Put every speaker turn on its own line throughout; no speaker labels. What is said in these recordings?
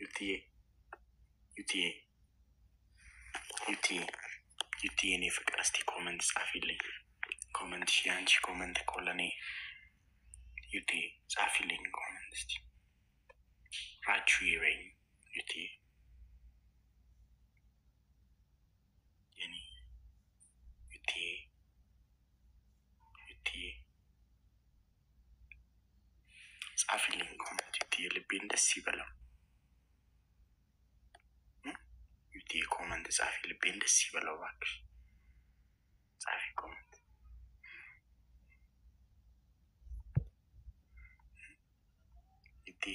ዩቲዬ ዩቲዬ ዩቲዬ ዩቲዬ እኔ ፍቅር እስቲ ኮመንት ጻፊልኝ። ኮመንት ሺ አንቺ ኮመንት እኮ ለእኔ ዩቲ ጻፊልኝ ኮመንት እስቲ ራችሁ ይበኝ ዩቲ የኔ ዩቲ ዩቲ ጻፊልኝ ኮመንት ዩቲ ልቤን ደስ ይበለው ዩቲ ኮመንት ጻፊ ልቤን ደስ ይበለው እባክሽ ጻፊ ኮመንት ዩቲ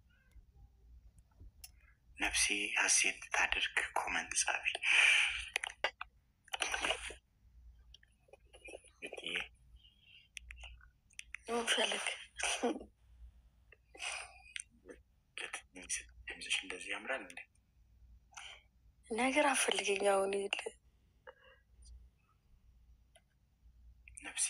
ነፍሴ ሀሴት ታድርግ ኮመንት ጻፊ ዩቲ
ምፈልግ
ድምፅሽ እንደዚህ ያምራል እንዴ?
ነገር አፈልገኝ አሁን የለ
ነፍሴ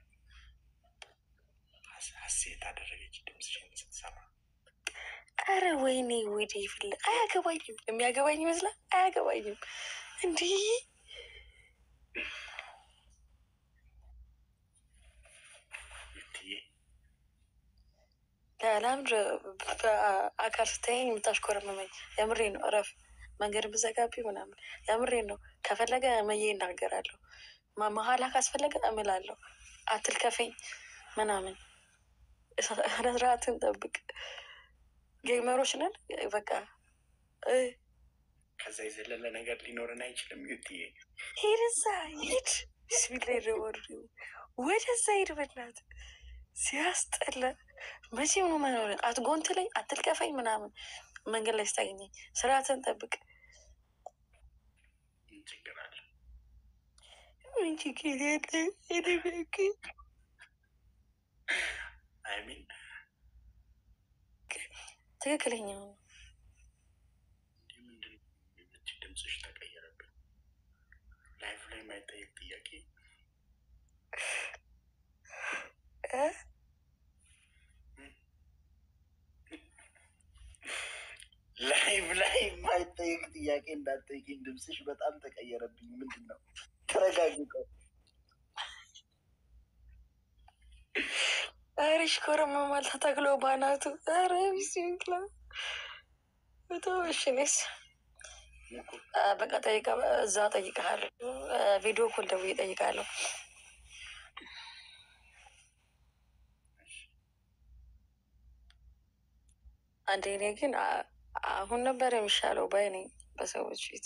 ሀሴት አደረገች ድምፅሽን ስትሰማ።
አረ ወይኔ ወደ ይፍል አያገባኝም። የሚያገባኝ ይመስላል። አያገባኝም። እንዲህ
ዩቲዬ
ለምድ በአካል ስታየኝ የምታሽኮረመመኝ የምሬ ነው። እረፍ መንገድ ብዘጋቢ ምናምን የምሬ ነው። ከፈለገ መዬ እናገራለሁ። ማ- መሀላ ካስፈለገ እምላለሁ። አትልከፈኝ ምናምን ስነስርዓትን ጠብቅ። ጌመሮች ነን በቃ እ
ከዛ የዘለለ ነገር ሊኖረን አይችልም። ዩቲዬ
ሄደዛ ሂድ ብስሚላ ይረወሩ ወደዛ ሂድ በናት ሲያስጠላ መቼም ነው መኖር አትጎንት ላይ አትልቀፈኝ ምናምን መንገድ ላይ ስታገኘኝ ስርዓትን ጠብቅ
ምን ችግር አለ?
ምን ችግር ያለ ይደበቅ
አይሚን
ትክክለኛ ነው
እንዲህ ምንድን ነው የምች ድምፅሽ ተቀየረብኝ። ላይፍ ላይ የማይጠየቅ ጥያቄ
እ?
ላይፍ ላይ የማይጠየቅ ጥያቄ እንዳትጠይቂኝ። ድምፅሽ በጣም ተቀየረብኝ። ምንድን ነው? ተረጋጊ። ቆይ
ኧረ ሽኮረመማል ተተክሎ ባናቱ ኧረ ቢስሚላ በተወሽኔስ በቃ ጠይቀ እዛ ጠይቀሃለሁ። ቪዲዮ ኮል ደውዬ እጠይቃለሁ። አንዴ እኔ ግን አ- አሁን ነበር የሚሻለው ባይ ነኝ በሰዎች ፊት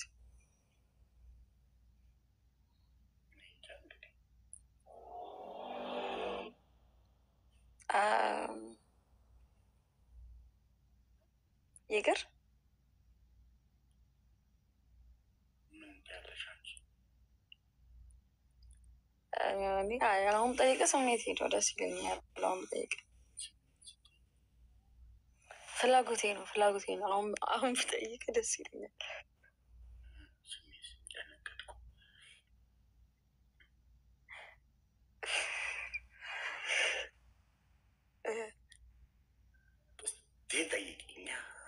አም፣ ይቅር
ምን ያለሽ አንቺ?
እኔ አይ፣ አሁን ጠይቀ ስሜት ሄደው ደስ ይለኛል። አሁን ጠይቀ ፍላጎቴ ነው ፍላጎቴ ነው። አሁን አሁን ብጠይቅ ደስ ይለኛል።
ስሜት ደነገጥኩ።
እ፣
እስኪ ጠይቂኛ።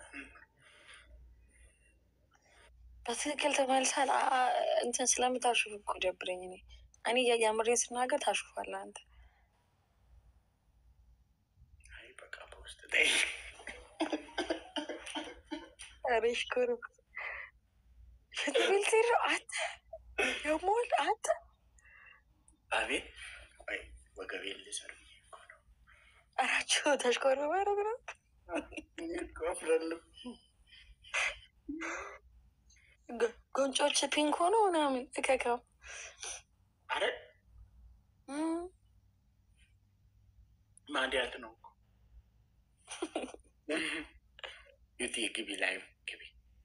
በትክክል ተመልሳል። አ- አ- እንትን ስለምታሹፍ እኮ ደብረኝ። እኔ እኔ የምሬን ስናገር ታሹፋለህ አንተ።
አይ በቃ በውስጥ ጠይቅ።
ኧረ ሽኮር ፍትብል ትሄድ አንተ የሞል አንተ
አቤት ቆይ ወገቤን ልሰር ብዬ እኮ ነው።
አራቸው ተሽኮር ማረግ ነው።
እኔ እኮ አፍራለሁ።
ጎ- ጎንጮች ፒንክ ሆኖ ምናምን እከካው
አረ
እም፣
ማዲያት ነው እኮ ዩቲ ግቢ ላይ ግቢ።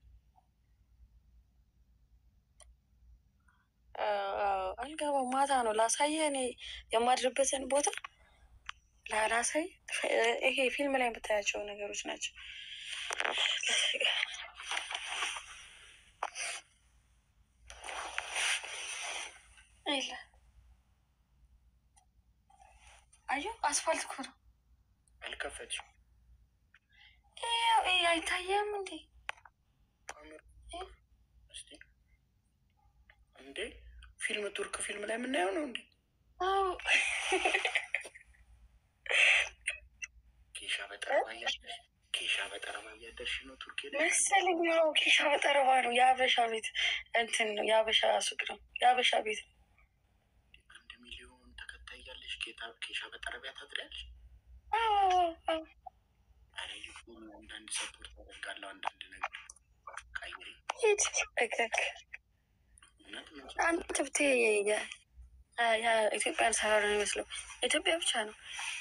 አዎ፣ አልገባም። ማታ ነው ላሳየህ። እኔ የማድርበትን ቦታ ላላሳይ። ይሄ ፊልም ላይ የምታያቸው ነገሮች ናቸው። የለ አየሁ፣ አስፋልት እኮ ነው።
አልከፈትሽም?
ይኸው፣ ይሄ አይታየም እንዴ?
እንዴ ፊልም ቱርክ ፊልም ላይ የምናየው ነው እንዴ?
አዎ
ኬሻ በጠረባ እያደርሽ ኬሻ በጠረባ እያደርሽ ነው ቱርክ ሄደሽ?
መሰለኝ። ያው ኬሻ በጠረባ ነው። የሀበሻ ቤት እንትን ነው። የሀበሻ ሱቅ ነው። የሀበሻ ቤት ነው።
አንድ ሚሊዮን ተከታይ ያለሽ ጌታ ኬሻ በጠረቢያ ታድሪያለሽ?
አዎ አዎ
አረ ዩቱብ አንዳንድ ሰፖርት አደርጋለሁ አንዳንድ ነገር ቀይሪ
ሂድ እከክ
እውነት ምን
አንተ ብቴ ኢትዮጵያን ሰራር ነው የሚመስለው። ኢትዮጵያ ብቻ ነው።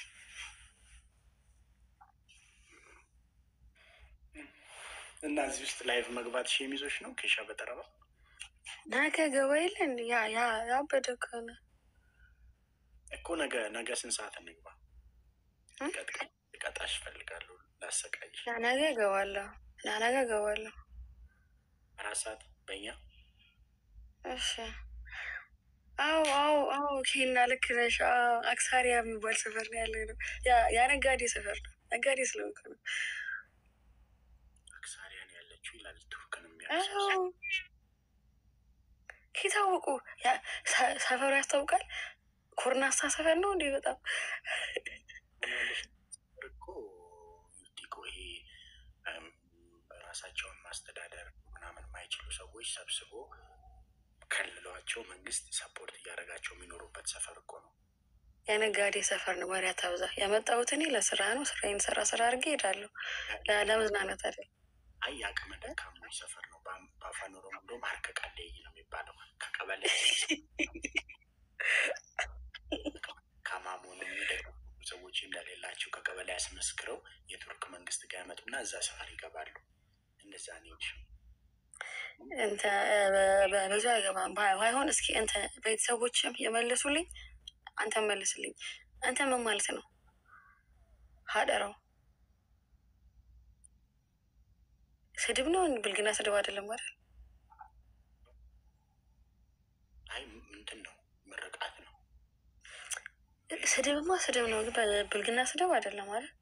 እና እዚህ ውስጥ ላይቭ መግባት ሺ የሚዞች ነው ኬሻ በጠረባ
ነገ ገባ የለን ያ ያ ያበደ ከሆነ
እኮ ነገ ነገ ስንት ሰዓት እንግባ?
እ?
ቀጥ- ቀጣሽ እፈልጋለሁ ላሰቃይሽ
ያ ነገ እገባለሁ። ያ ነገ እገባለሁ።
አራት ሰዓት በእኛ
እሺ አዎ አዎ አዎ ኬና ልክ ነሽ። አዎ፣ አክሳሪያ የሚባል ሰፈር ነው ያለ ነው። ያ ያ ነጋዴ ሰፈር ነው። ነጋዴ ስለሆንኩ ነው።
አክሳሪያን ያለችው ይላል ቱርክን
አዎ
የሚያሳስ
ከታወቁ ያ- ሰ- ሰፈሩ ያስታውቃል። ኮርናስታ ሰፈር ነው እንዴ? በጣም
እኮ ዩቲኮ ይሄ እም፣ ራሳቸውን ማስተዳደር ምናምን የማይችሉ ሰዎች ሰብስቦ ከልሏቸው መንግስት ሰፖርት እያደረጋቸው የሚኖሩበት ሰፈር እኮ ነው።
የነጋዴ ሰፈር ነው። ወሬ አታብዛ። የመጣሁት እኔ ለስራ ነው። ስራዬን ስራ ስራ አድርጌ እሄዳለሁ። ለ- ለመዝናናት አይደል።
አይ የአቅመ ደካሞች ሰፈር ነው። በአም- በአፋን ኦሮሞ እንደውም ሀርከ ቀለይ ነው የሚባለው። ከቀበሌ ከማሞኑ የሚደግፉ ሰዎች እንደሌላቸው ከቀበሌ ያስመስክረው የቱርክ መንግስት ጋር ያመጡና እዛ ሰፈር ይገባሉ። እንደዛ ነው ይልሽ
እንተ በ- ብዙ አይገባም። ባይ- ባይሆን እስኪ እንተ ቤተሰቦችም የመለሱልኝ አንተ መልስልኝ። አንተ ምን ማለት ነው? ሀደራው ስድብ ነው? ብልግና ስድብ አይደለም አይደል?
አይ እንትን ነው ምርቃት ነው።
ስድብማ ስድብ ነው፣ ግን በ- ብልግና ስድብ አይደለም አይደል?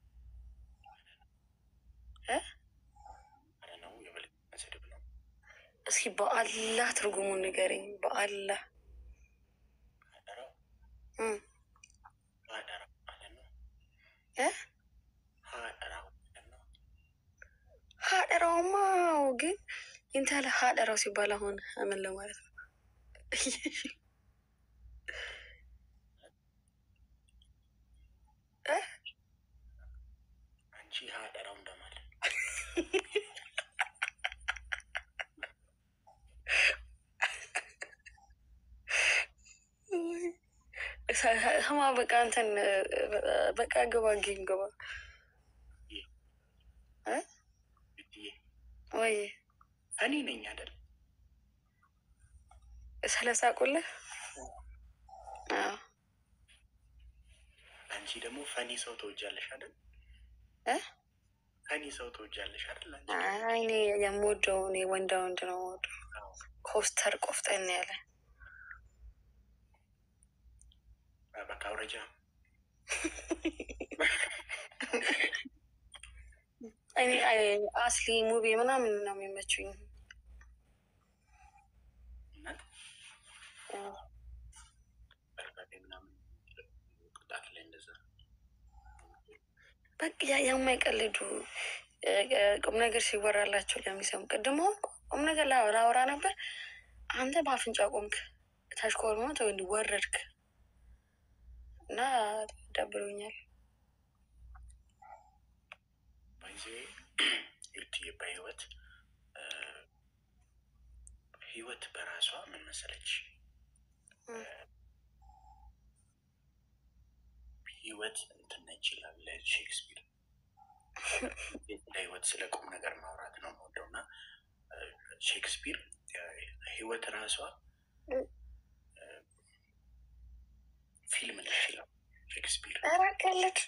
እ?
አረ ነው የበልግና ስድብ ነው።
እስኪ በአላህ ትርጉሙን ንገረኝ። በአላህ
ሀደራው
እም፣
ሀደራው ማለት ነው።
እ?
ሀደራው ማለት ነው።
ሀደራውማ አዎ፣ ግን ኢንተለ ሀደራው ሲባል አሁን ምን ለማለት ነው? እ?
አንቺ ሀደራው እንደማለት
ሰማ በቃ እንትን በቃ ግባ ጌም ግባ እ?
ብትዬ
ወይ
እኔ ነኝ አይደል?
ስለሳቁልህ አዎ
አንቺ ደግሞ ፈኒ ሰው ተወጃለሽ አይደል?
እ?
ፈኒ ሰው ተወጃለሽ አይደል? አንቺ
አይ እኔ የምወደው እኔ ወንዳ ወንድ ነው የምወደው።
አዎ።
ኮስተር ቆፍጠን ያለ
በቃ አውረጃ
እኔ አይ አስሊ ሙቪ ምናምን ነው የሚመቹኝ።
እናት
አዎ።
በርበሬ ምናምን ቅጣት ላይ እንደዛ
በቃ ያ- የማይቀልዱ እ፣ እ፣ ቁም ነገር ሲወራላቸው ለሚሰሙ ቅድም አሁን ቁም ነገር ላ- ላወራ ነበር። አንተ በአፍንጫ ቆምክ፣ ተሽኮርመት ወይ ወረድክ እና ደብሮኛል።
በጊዜ ዩቲ በህይወት እ፣ ህይወት በራሷ ምን መሰለች
እ።
ህይወት እንትን ነች ይላል ሼክስፒር። ለህይወት ስለ ቁም ነገር ማውራት ነው የምወደው እና እ፣ ሼክስፒር እ፣ ህይወት ራሷ
እ።
እ፣ ፊልም ነች ይላል ሼክስፒር።
ኧረ ቀልድ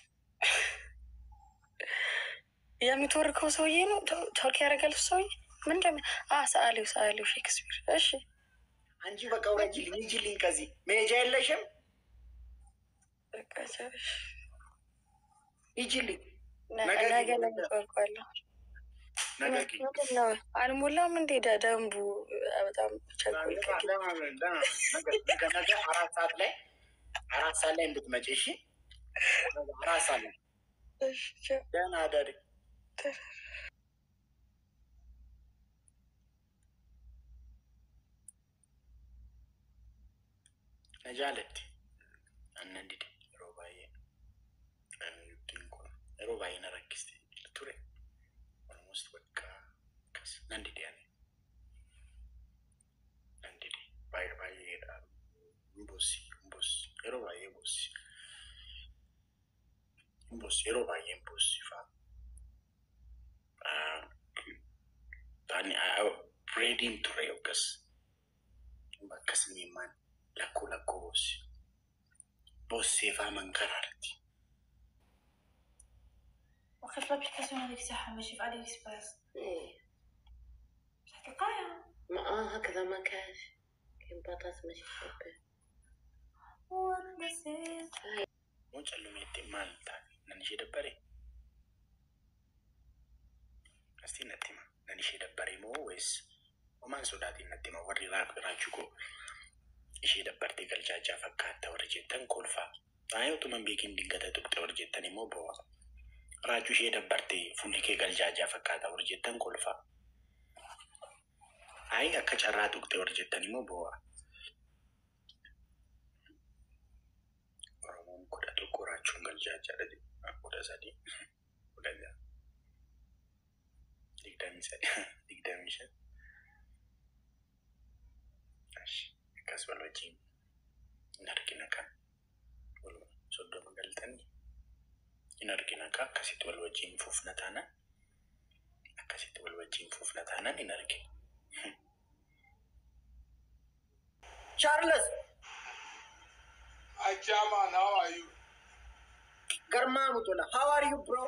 የሚተወርከው ሰውዬ ነው ተ- ተወርክ ያደረጋል ሰውዬ ምንድን ነው? አ ሰአሊው ሰአሊው ሼክስፒር። እሺ
አንቺ በቃ ውረጅልኝ፣ ሂጂልኝ፣ ከዚህ መሄጃ የለሽም፣
በቃ ቻውሽ።
ሂጂልኝ፣
ነ-
ነገ
ነገ
ግን-
ነው የምትወርቀዋለሁ።
ነገ
ምንድን ነው አልሞላም እንዴ ዳ- ደንቡ በጣም ቸኮል
ነገ ነገ አራት ሰዓት ላይ አራት ሰዓት ላይ እንድትመጪ እሺ። አራት ሰዓት ላይ ደህና አደሪ። ነጃለቲ አነንዲድ yeroo baay'ee ittiin kun yeroo baay'ee na rakkiste ture almost bakka akkas nan dide ani nan dide baay'ee baay'eedha mbossi mbossi yeroo baay'ee mbossi mbossi yeroo baay'ee mbossi faa ani reediin ture yookas bakkas miimmaan lakkoo lakkoo bossi bossee faa mankaraarti
وخف الابلكاسيون هذيك ساعة ماشي في علي اكسبريس
ايه
تلقاها
ما اه هكذا ما كاش كاين بطاط ماشي خبي
ونسيت
moo callumeetti maal taate nan ishee dabbare astii natti hima nan ishee dabbare moo wees homaan sodaatiin natti hima warri raachuu koo ishee dabbartee galchaachaa fakkaatta warri jettan kolfaa aayee utuman beekin dingata tuqxe warri jettan immoo bo'aa raachuu ishee dabbartee fuulli kee galchaachaa fakkaata warri jettan kolfaa aayee akka carraa tuqxe warri jettan immoo bo'aa Oromoon kudha tokko raachuun galchaachaadha jedhu kudha sadii kudha jaha digdamii sadii digdamii shan Ashi, akkas wal wajjin hin argina kan waluma soddoma galtanii hin argina kan akkasitti wal wajjin fuufna taanan akkasitti wal wajjin fuufna taanan hin argina.
Charles,
Hi, Chairman. How are you?
Garma Mutula, how are you, bro?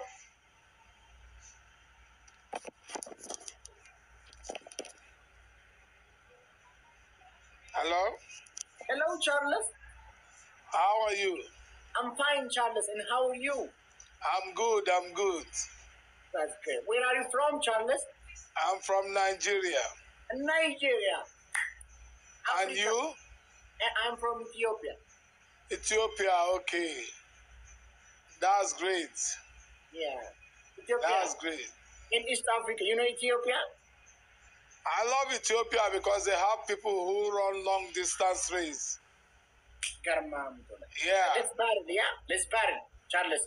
Hello.
Hello, Charles.
How are you?
I'm fine, Charles, and how are you?
I'm good. I'm good.
That's great. Where are you from, Charles?
I'm from Nigeria.
Nigeria.
And
Africa.
you?
And I'm from Ethiopia.
Ethiopia. Okay. That's great.
Yeah. Ethiopia.
That's great.
In East Africa. You know Ethiopia?
I love Ethiopia because they have people who run long distance race.
Garma Mutula.
Yeah.
Let's battle, yeah? Let's battle, Charles.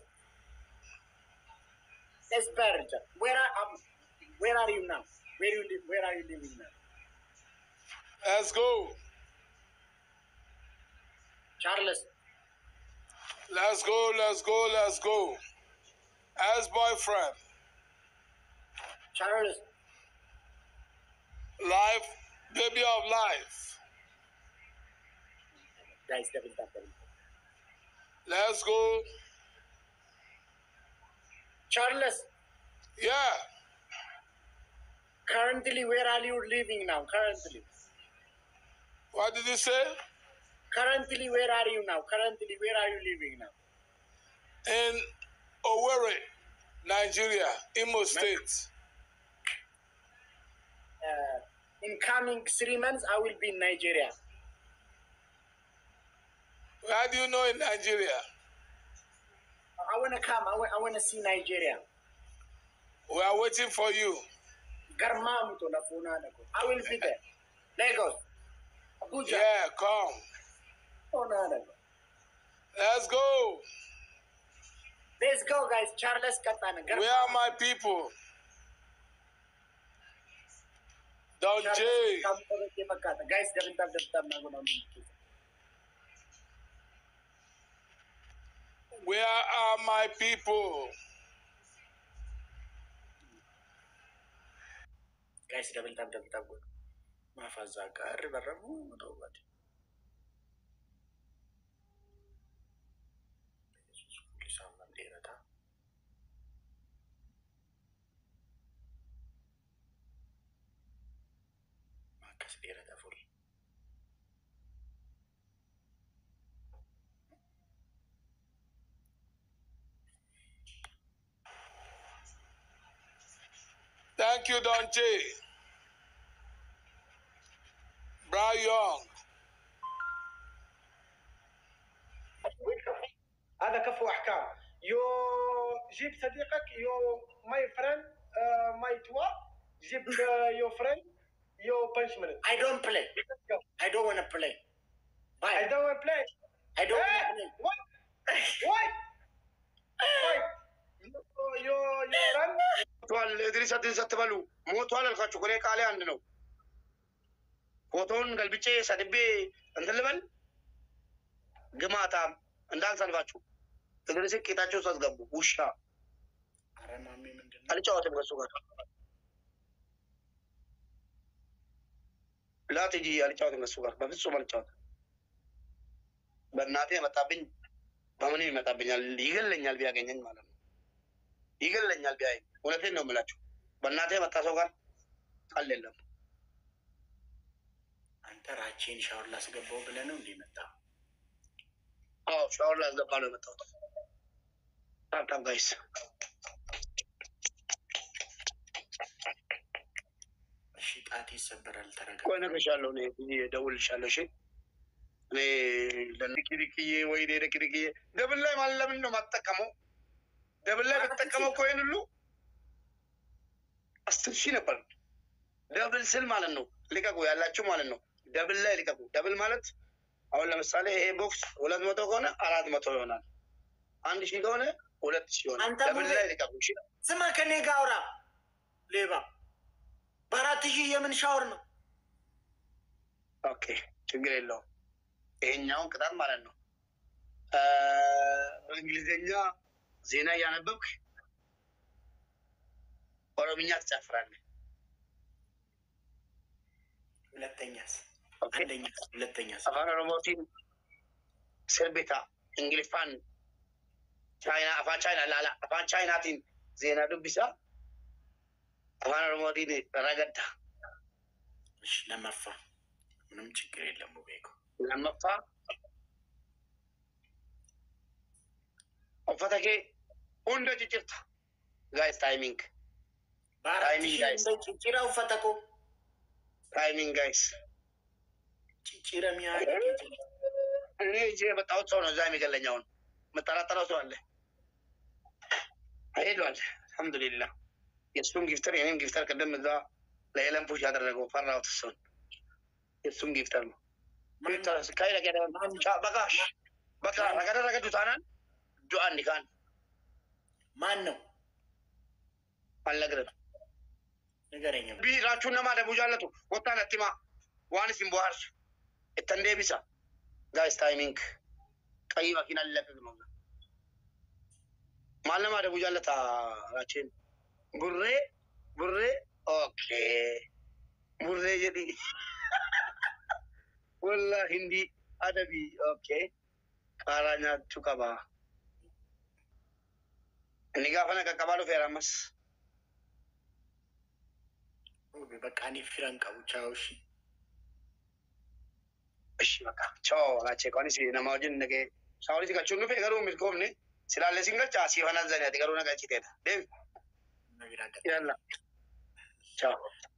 Let's battle. Charles. Where are um, where are you now? Where you live? Where are you living now?
Let's go.
Charles.
Let's go. Let's go. Let's go. As boyfriend,
Charles.
life, baby of life.
Guys, double tap, double tap.
Let's go.
Charles.
Yeah.
Currently, where are you living now? Currently.
What did you say?
Currently, where are you now? Currently, where are you living now?
in Owerri, Nigeria, Imo State.
Uh, in coming three months, I will be in Nigeria.
How do you know in Nigeria?
I want to come. I want, I want to see Nigeria.
We are waiting for you.
Garmamuto na funana ko. I will be there. Lagos. Abuja.
Yeah, come.
Funana ko.
Let's go.
Let's go, guys. Charles Katana.
Where are my people? Don J.
Guys, double tap, double tap. na guna mo.
Where are my people?
Guys, double tap, double tap. godhu. Maaf azzaa gaarri barramuu ta'uu baate. Yesuus fuulli isaa hammam dheerataa. Akkas dheerata fuulli.
Thank Thank you, Donche. Brian Young.
هذا كفو احكام يو جيب صديقك يو ماي فريند ماي توا جيب يو فريند يو بانشمنت
I don't play. I don't want to play.
I
Bye.
don't want to play.
I don't
Hey,
want to play.
what? What? What? You, you, you run?
ሞቷል እድሪስ አዲስ አትበሉ ሞቷል አልኳችሁ እኮ እኔ ቃሌ አንድ ነው ፎቶውን ገልብጬ ሰድቤ እንትን ልበል ግማታም እንዳልሰልፋችሁ እድሪስ ቄጣቸው ውስጥ አስገቡ ውሻ
ኧረ ማሜ ምንድን ነው?
አልጫወትም ከሱ ጋር ላትጂ አልጫወትም ከሱ ጋር በፍጹም አልጫወትም በእናቴ የመጣብኝ በምንም ይመጣብኛል ይገለኛል ቢያገኘኝ ማለት ነው ይገለኛል ቢያይ እውነቴን ነው የምላችሁ በእናቴ የመጣ ሰው ጋር ቃል የለም
አንተ ራቼን ሻወር ላስገባው ብለህ ነው እንዲህ መጣ?
አዎ ሻወር ላስገባ ነው የመጣሁት ታብታብ ጋይስ
እሺ ጣቴ ይሰበራል። ተረጋ።
ቆይ እነግርሻለሁ እኔ ብዬ እደውልልሻለሁ እሺ እኔ ለንኪሪክዬ ወይ ለኪሪክዬ ደብል ላይ ማለት ለምን ነው የማትጠቀመው ደብል ላይ በተጠቀመው እኮ ይሄን ሁሉ አስር ሺህ ነበር ደብል ስል ማለት ነው ልቀቁ ያላችሁ ማለት ነው ደብል ላይ ልቀቁ ደብል ማለት አሁን ለምሳሌ ይሄ ቦክስ ሁለት መቶ ከሆነ አራት መቶ ይሆናል አንድ ሺህ ከሆነ ሁለት ሺህ ይሆናል
አንተ
ደብል
ሙሌ-
ላይ ልቀቁ እሺ
ስማ ከኔ ጋር አውራ ሌባ። በአራት ሺህ የምን ሻወር ነው?
ኦኬ ችግር የለውም። ይሄኛውን ቅጣት ማለት ነው አ፣ በእንግሊዝኛ ዜና እያነበብክ ኦሮምኛ ትጨፍራለህ።
ሁለተኛስ?
ኦኬ
አንደኛስ? ሁለተኛስ?
አፋን ኦሮሞቲን ስርቤታ እንግሊፋን ቻይና አፋን ቻይና ላላ አፋን ቻይናቲን ዜና ዱቢሳ አፋን ኦሮሞቲን ረገዳ
እሺ ለመፋ ምንም ችግር የለም። ቤኮ
ለመፋ ኡፈተ ኬ ሁንደ ጭጭርታ ጋይስ ታይሚንግ
በአራት
ታይሚንግ
ሺህ
ጋይስ
እንደ ጭጭራ ውፈተኮ
ታይሚንግ ጋይስ
ጭጭረ ሚያደግ
እኔ እጄ የመጣሁት ሰው ነው እዛ የሚገለኝ። አሁን የምጠራጠረው ሰው አለ ሄዷል። አልሐምዱሊላህ የእሱም ጊፍተር የኔም ጊፍተር ቅድም እዛ ለኤለን ፑሽ ያደረገው ፈራሁት። እሱን የእሱም ጊፍተር ነው። ካይ በቃ በቃ ረገደ ዱታናን ዱአ እንዲካን
ማን ነው
አልነግርም
ንገረኝ።
ቢራችሁ እነማ ደቡ ጃለቱ ወጣን አቲማ ዋንስ ኢምቦሃርሱ እተን ዴቢሳ ጋይስ ታይሚንግ ቀይ መኪና ሊለቅቅ ነው። ማለማ ደቡ ጃለታ ራችን ቡሬ ቡሬ ኦኬ ቡሬ ጀዲ ወላ ሂንዲ አደቢ ኦኬ ቃራ ኛቹ ቀባ እኒ ጋፈነ ቀቀባሉ ፌራመስ
በቃ እኔ ፊረን ቀቡ ቻው። እሺ
እሺ በቃ ቻው ላቼ ቆኒስ ነማ ወጅን ነገ ሳውሊት galchuun dhufe garuu milkoomne silaalle sin galcha asii fanan zaniati garuu na galchiteedha deebi
ነቢራ
yalla ቻው